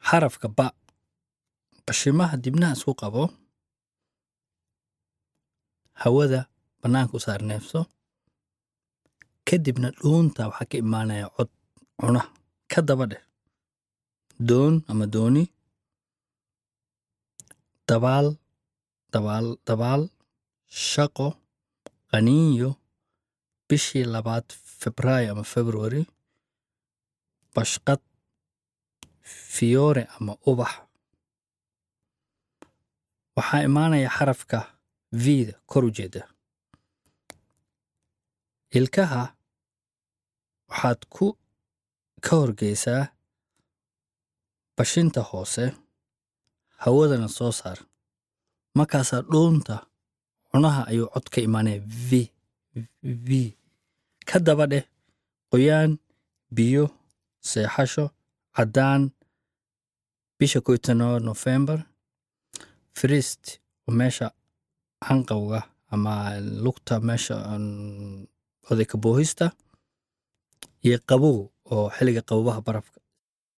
xarafka ba bashimaha dibnaha isku qabo hawada bannaanka u saar neefso kadibna dhuunta waxaa ka imaanaya cod cuna ka daba dheh doon ama dooni dabaal dabaal dabaal shaqo qaniinyo bishii labaad febraayo ama february bashqad fiyoore ama ubax waxaa imaanaya xarafka vida kor u jeeda ilkaha waxaad ku ka horgeysaa bashinta hoose hawadana soo saar markaasaa dhuunta cunaha ayuu cod ka imaanaya v v ka daba dheh qoyaan biyo seexasho caddaan bisha kow iyo tobnaad nofembar frist oo meesha canqowga ama lugta meesha odayka boohista iyo qabow oo xilliga qabobaha barafka